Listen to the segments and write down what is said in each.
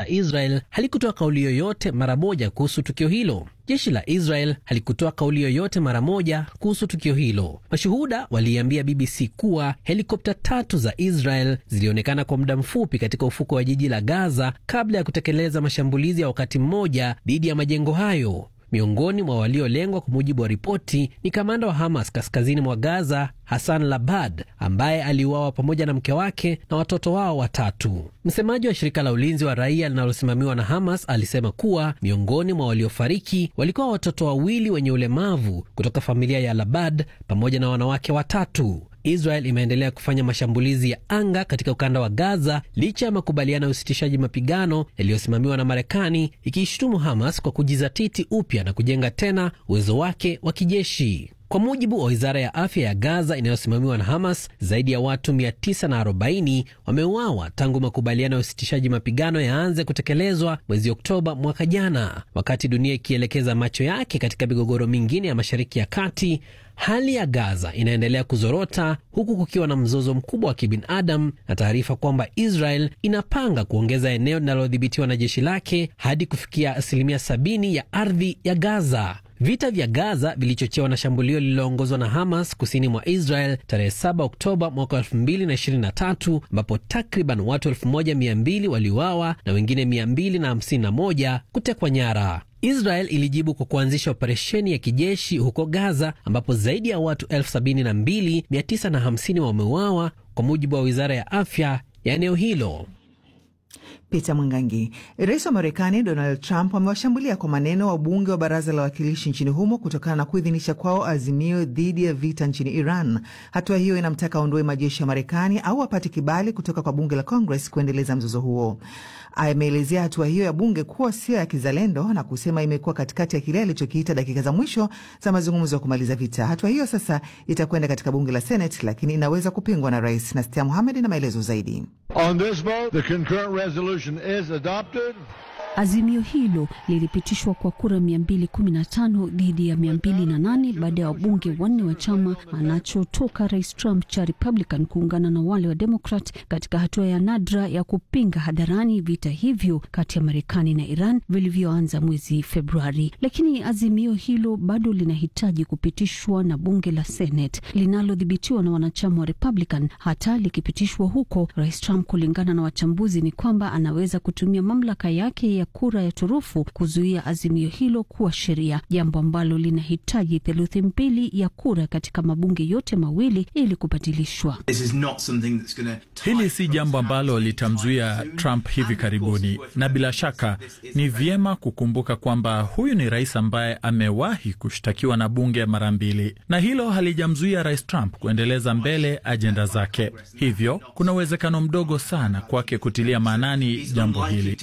la Israel halikutoa kauli yoyote mara moja kuhusu tukio hilo. Jeshi la Israel halikutoa kauli yoyote mara moja kuhusu tukio hilo. Mashuhuda waliambia BBC kuwa helikopta tatu za Israel zilionekana kwa muda mfupi katika ufuko wa jiji la Gaza kabla ya kutekeleza mashambulizi ya wakati mmoja dhidi ya majengo hayo. Miongoni mwa waliolengwa kwa mujibu wa ripoti ni kamanda wa Hamas kaskazini mwa Gaza, Hassan Labad, ambaye aliuawa pamoja na mke wake na watoto wao watatu. Msemaji wa shirika la ulinzi wa raia linalosimamiwa na Hamas alisema kuwa miongoni mwa waliofariki walikuwa watoto wawili wenye ulemavu kutoka familia ya Labad pamoja na wanawake watatu. Israel imeendelea kufanya mashambulizi ya anga katika ukanda wa Gaza licha ya makubaliano ya usitishaji mapigano yaliyosimamiwa na Marekani, ikiishutumu Hamas kwa kujizatiti upya na kujenga tena uwezo wake wa kijeshi. Kwa mujibu wa wizara ya afya ya Gaza inayosimamiwa na Hamas, zaidi ya watu 940 wameuawa tangu makubaliano ya usitishaji mapigano yaanze kutekelezwa mwezi Oktoba mwaka jana. Wakati dunia ikielekeza macho yake katika migogoro mingine ya Mashariki ya Kati, hali ya Gaza inaendelea kuzorota huku kukiwa na mzozo mkubwa wa kibinadamu na taarifa kwamba Israel inapanga kuongeza eneo linalodhibitiwa na jeshi lake hadi kufikia asilimia sabini ya ardhi ya Gaza. Vita vya Gaza vilichochewa na shambulio lililoongozwa na Hamas kusini mwa Israel tarehe 7 Oktoba mwaka 2023 ambapo takriban watu 1200 waliuawa na wengine 251 kutekwa nyara. Israel ilijibu kwa kuanzisha operesheni ya kijeshi huko Gaza ambapo zaidi ya watu 72950 wameuawa kwa mujibu wa wizara ya afya ya eneo hilo. Peter Mwangangi. Rais wa Marekani Donald Trump amewashambulia kwa maneno wabunge wa baraza la wawakilishi nchini humo kutokana na kuidhinisha kwao azimio dhidi ya vita nchini Iran. Hatua hiyo inamtaka aondoe majeshi ya Marekani au apate kibali kutoka kwa bunge la Congress kuendeleza mzozo huo. Ameelezea hatua hiyo ya bunge kuwa sio ya kizalendo na kusema imekuwa katikati ya kile alichokiita dakika za mwisho za mazungumzo ya kumaliza vita. Hatua hiyo sasa itakwenda katika bunge la Senate, lakini inaweza kupingwa na rais. Nastia Muhamed na maelezo zaidi. On this vote, the concurrent resolution is adopted. Azimio hilo lilipitishwa kwa kura 215 dhidi ya 208 baada ya wabunge wanne wa chama anachotoka Rais Trump cha Republican kuungana na wale wa Democrat katika hatua ya nadra ya kupinga hadharani vita hivyo kati ya Marekani na Iran vilivyoanza mwezi Februari. Lakini azimio hilo bado linahitaji kupitishwa na bunge la Senate linalodhibitiwa na wanachama wa Republican. Hata likipitishwa huko, Rais Trump, kulingana na wachambuzi, ni kwamba anaweza kutumia mamlaka yake ya kura ya turufu kuzuia azimio hilo kuwa sheria, jambo ambalo linahitaji theluthi mbili ya kura katika mabunge yote mawili ili kubadilishwa. Hili si jambo ambalo litamzuia Trump hivi karibuni, na bila shaka ni vyema kukumbuka kwamba huyu ni rais ambaye amewahi kushtakiwa na bunge mara mbili, na hilo halijamzuia rais Trump kuendeleza mbele ajenda zake. Hivyo kuna uwezekano mdogo sana kwake kutilia maanani jambo hili.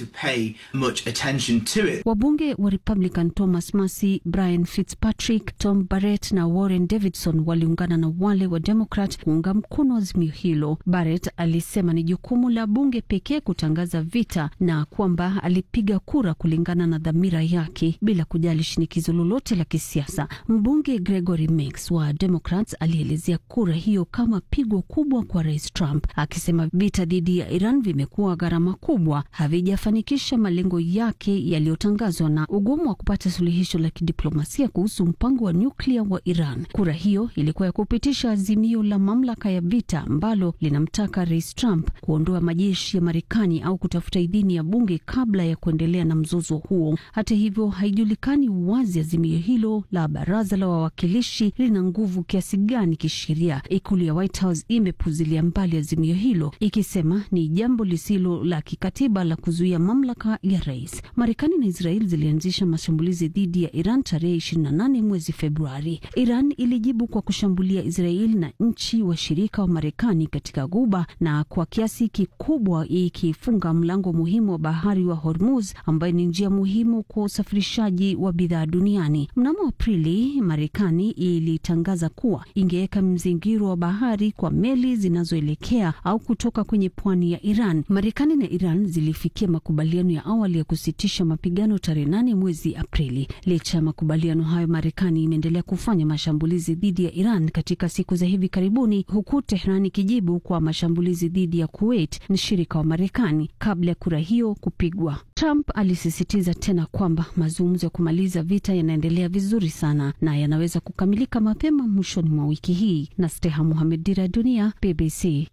Wabunge wa Republican Thomas Massey, Brian Fitzpatrick, Tom Barrett na Warren Davidson waliungana na wale wa Democrat kuunga mkono azimio hilo. Barrett alisema ni jukumu la bunge pekee kutangaza vita na kwamba alipiga kura kulingana na dhamira yake bila kujali shinikizo lolote la kisiasa. Mbunge Gregory Meeks wa Democrats alielezea kura hiyo kama pigo kubwa kwa Rais Trump, akisema vita dhidi ya Iran vimekuwa gharama kubwa, havijafanikisha malengo yake yaliyotangazwa na ugumu wa kupata suluhisho la kidiplomasia kuhusu mpango wa nyuklia wa Iran. Kura hiyo ilikuwa ya kupitisha azimio la mamlaka ya vita ambalo linamtaka Rais Trump kuondoa majeshi ya Marekani au kutafuta idhini ya bunge kabla ya kuendelea na mzozo huo. Hata hivyo, haijulikani wazi azimio hilo la baraza la wawakilishi lina nguvu kiasi gani kisheria. Ikulu ya White House imepuzilia mbali azimio hilo ikisema ni jambo lisilo la kikatiba la kuzuia mamlaka ya rais. Marekani na Israel zilianzisha mashambulizi dhidi ya Iran tarehe 28 mwezi Februari. Iran ilijibu kwa kushambulia Israel na nchi washirika wa Marekani katika Ghuba na kwa kiasi kikubwa ikifunga mlango muhimu wa bahari wa Hormuz ambayo ni njia muhimu kwa usafirishaji wa bidhaa duniani. Mnamo Aprili, Marekani ilitangaza kuwa ingeweka mzingiro wa bahari kwa meli zinazoelekea au kutoka kwenye pwani ya Iran. Marekani na Iran zilifikia makubaliano ya awali awali ya kusitisha mapigano tarehe nane mwezi Aprili. Licha ya makubaliano hayo, Marekani imeendelea kufanya mashambulizi dhidi ya Iran katika siku za hivi karibuni, huku Tehran ikijibu kwa mashambulizi dhidi ya Kuwait, mshirika wa Marekani, kabla ya kura hiyo kupigwa. Trump alisisitiza tena kwamba mazungumzo ya kumaliza vita yanaendelea vizuri sana na yanaweza kukamilika mapema mwishoni mwa wiki hii. na Steha Muhamed, Dira ya Dunia, BBC.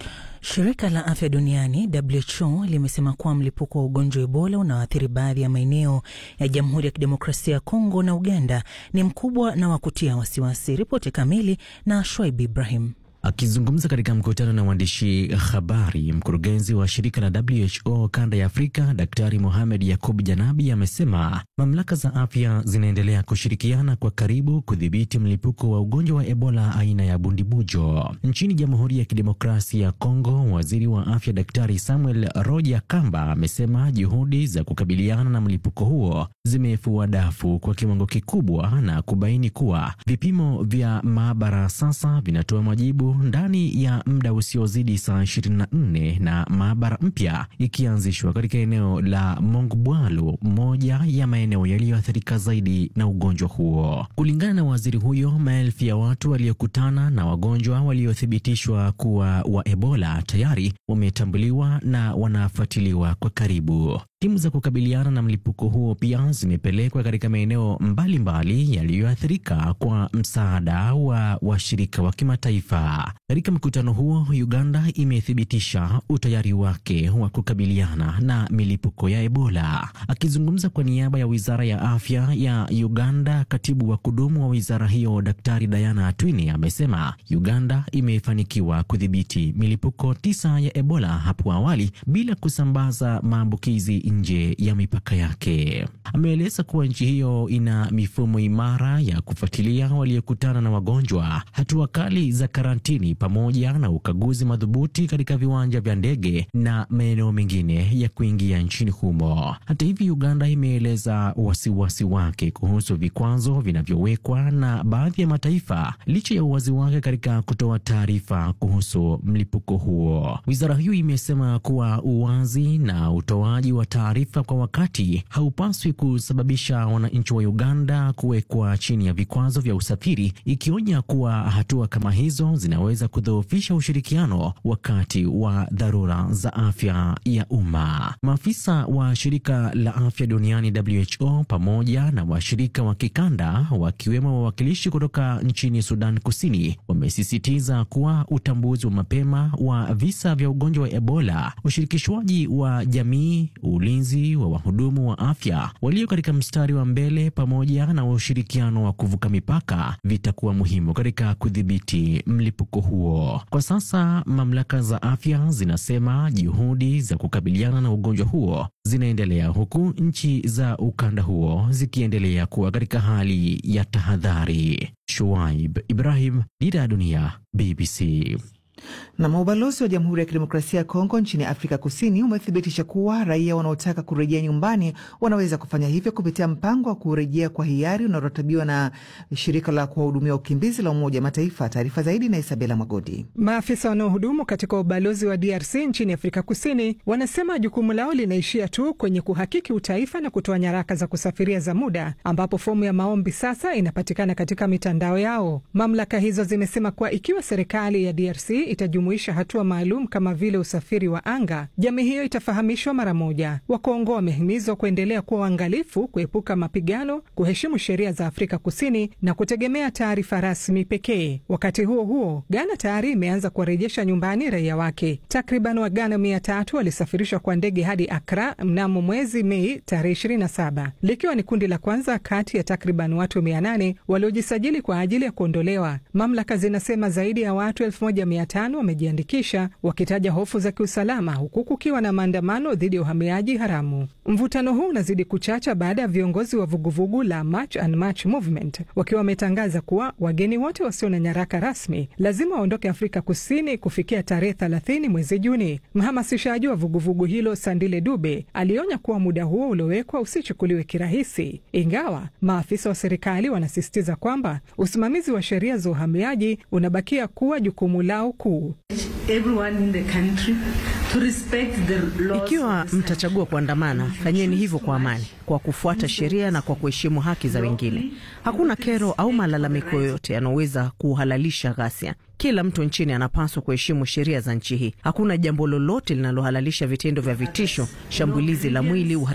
Shirika la afya duniani WHO limesema kuwa mlipuko wa ugonjwa wa Ebola unaoathiri baadhi ya maeneo ya Jamhuri ya Kidemokrasia ya Kongo na Uganda ni mkubwa na wa kutia wasiwasi. Ripoti kamili na Shoaib Ibrahim. Akizungumza katika mkutano na waandishi habari, mkurugenzi wa shirika la WHO kanda ya Afrika, Daktari Mohamed Yakub Janabi amesema mamlaka za afya zinaendelea kushirikiana kwa karibu kudhibiti mlipuko wa ugonjwa wa Ebola aina ya bundibujo nchini Jamhuri ya Kidemokrasia ya Kongo. Waziri wa afya Daktari Samuel Roja Kamba amesema juhudi za kukabiliana na mlipuko huo zimefua dafu kwa kiwango kikubwa na kubaini kuwa vipimo vya maabara sasa vinatoa majibu ndani ya muda usiozidi saa 24 na maabara mpya ikianzishwa katika eneo la Mongbwalu, moja ya maeneo yaliyoathirika zaidi na ugonjwa huo. Kulingana na waziri huyo, maelfu ya watu waliokutana na wagonjwa waliothibitishwa kuwa wa Ebola tayari wametambuliwa na wanafuatiliwa kwa karibu. Timu za kukabiliana na mlipuko huo pia zimepelekwa katika maeneo mbalimbali yaliyoathirika kwa msaada wa washirika wa kimataifa. Katika mkutano huo, Uganda imethibitisha utayari wake wa kukabiliana na milipuko ya Ebola. Akizungumza kwa niaba ya wizara ya afya ya Uganda, katibu wa kudumu wa wizara hiyo Daktari Diana Atwini amesema Uganda imefanikiwa kudhibiti milipuko tisa ya Ebola hapo awali bila kusambaza maambukizi nje ya mipaka yake. Ameeleza kuwa nchi hiyo ina mifumo imara ya kufuatilia waliokutana na wagonjwa, hatua kali za karantini, pamoja na ukaguzi madhubuti katika viwanja vya ndege na maeneo mengine ya kuingia nchini humo. Hata hivyo, Uganda imeeleza wasiwasi wake kuhusu vikwazo vinavyowekwa na baadhi ya mataifa licha ya uwazi wake katika kutoa taarifa kuhusu mlipuko huo. Wizara hiyo imesema kuwa uwazi na utoaji wa taarifa kwa wakati haupaswi kusababisha wananchi wa Uganda kuwekwa chini ya vikwazo vya usafiri, ikionya kuwa hatua kama hizo zinaweza kudhoofisha ushirikiano wakati wa dharura za afya ya umma. Maafisa wa shirika la afya duniani WHO pamoja na washirika wa kikanda wakiwemo wawakilishi kutoka nchini Sudan Kusini wamesisitiza kuwa utambuzi wa mapema wa visa vya ugonjwa wa Ebola, ushirikishwaji wa jamii, ulinzi wa wahudumu wa afya walio katika mstari wa mbele pamoja na ushirikiano wa kuvuka mipaka vitakuwa muhimu katika kudhibiti mlipuko huo. Kwa sasa mamlaka za afya zinasema juhudi za kukabiliana na ugonjwa huo zinaendelea huku nchi za ukanda huo zikiendelea kuwa katika hali ya tahadhari. Shuaib Ibrahim, Dira ya Dunia, BBC. Na ubalozi wa Jamhuri ya Kidemokrasia ya Kongo nchini Afrika Kusini umethibitisha kuwa raia wanaotaka kurejea nyumbani wanaweza kufanya hivyo kupitia mpango wa kurejea kwa hiari unaoratibiwa na shirika la kuwahudumia wakimbizi la Umoja Mataifa. Taarifa zaidi na Isabela Magodi. Maafisa wanaohudumu katika ubalozi wa DRC nchini Afrika Kusini wanasema jukumu lao linaishia tu kwenye kuhakiki utaifa na kutoa nyaraka za kusafiria za muda, ambapo fomu ya maombi sasa inapatikana katika mitandao yao. Mamlaka hizo zimesema kuwa ikiwa serikali ya DRC itajumuisha hatua maalum kama vile usafiri wa anga, jamii hiyo itafahamishwa mara moja. Wakongo wamehimizwa kuendelea kuwa waangalifu, kuepuka mapigano, kuheshimu sheria za Afrika Kusini na kutegemea taarifa rasmi pekee. Wakati huo huo, Ghana tayari imeanza kuwarejesha nyumbani raia wake. Takriban Waghana mia tatu walisafirishwa kwa ndege hadi Akra mnamo mwezi Mei tarehe 27 likiwa ni kundi la kwanza kati ya takriban watu mia nane waliojisajili kwa ajili ya kuondolewa. Mamlaka zinasema zaidi ya watu elfu moja mia tano wamejiandikisha wakitaja hofu za kiusalama, huku kukiwa na maandamano dhidi ya uhamiaji haramu. Mvutano huu unazidi kuchacha baada ya viongozi wa vuguvugu la March and March Movement wakiwa wametangaza kuwa wageni wote wasio na nyaraka rasmi lazima waondoke Afrika Kusini kufikia tarehe 30 mwezi Juni. Mhamasishaji wa vuguvugu hilo Sandile Dube alionya kuwa muda huo uliowekwa usichukuliwe kirahisi, ingawa maafisa wa serikali wanasisitiza kwamba usimamizi wa sheria za uhamiaji unabakia kuwa jukumu lao kuu. Ikiwa mtachagua kuandamana, fanyeni hivyo kwa amani, kwa kufuata sheria na kwa kuheshimu haki za wengine. Hakuna kero au malalamiko yoyote yanayoweza kuhalalisha ghasia. Kila mtu nchini anapaswa kuheshimu sheria za nchi hii. Hakuna jambo lolote linalohalalisha vitendo vya vitisho, shambulizi la mwili,